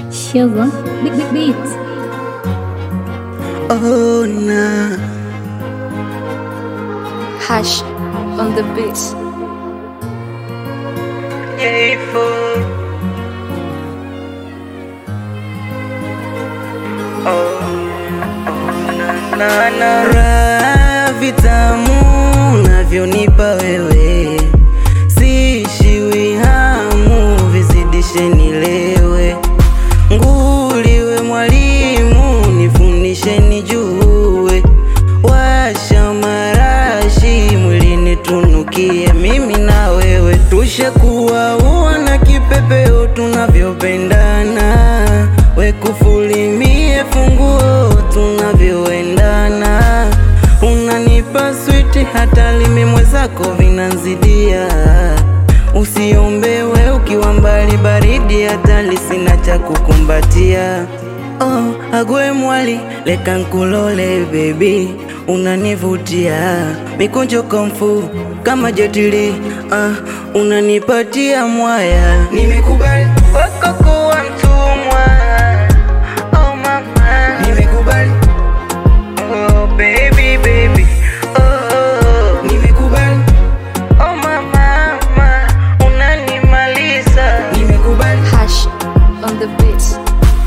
Sugar, big big beats. Oh nah. Hash on the beat. J4. Oh, na, na, na. Raha vitamu navyonipa wewe, siishiwi hamu, vizidishe nilewe. Nguliwe mwalimu, nifundishe nijue, washa marashi mwilini tunukie, mimi na wewe tushakuwa ua na kipepeo tunavyopendana, wekufulimie funguo tunavyoendana, unanipa switi hata limi mwezako vinanzidia, usiombewe ukiwa mbali baridi, hata lisina cha kukumbatia. Oh, agwe mwali leka nkulole baby, unanivutia mikunjo komfu kama jetili ah, unanipatia mwaya, nimekubali wako kuwa mtumwa. Oh mama, nimekubali oh baby baby oh, nimekubali oh mama, mama unanimaliza, nimekubali Hash on the beat.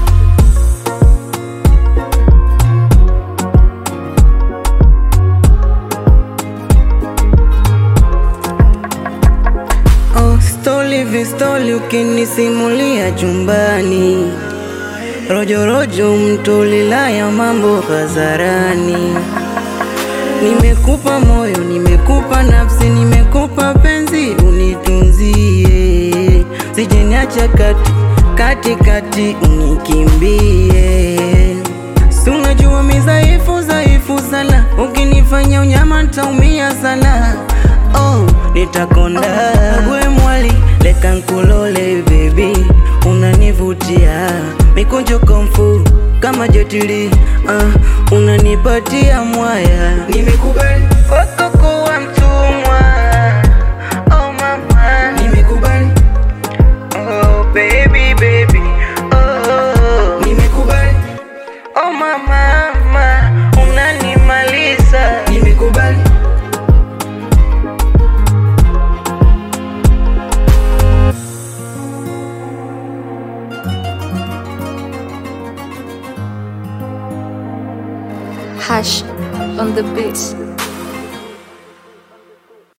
Oh, stoli vistoli ukinisimulia chumbani, rojorojo mtolilaya mambo hadharani. Nimekupa moyo, nimekupa nafsi, nimekupa penzi, unitunzie, sijeniacha kati kati kati, unikimbie. Si unajua mi dhaifu dhaifu sana, ukinifanya unyama ntaumia sana. Oh, nitakonda gwe mwali leka nkulole baby, unanivutia mikunjo komfu kama jetili uh, unanipatia mwaya, nimekubali wako kuwa mtumwa. Oh mama, nimekubali Oh baby baby oh nimekubali Oh mama mama unanimaliza nimekubali Hash on the beat.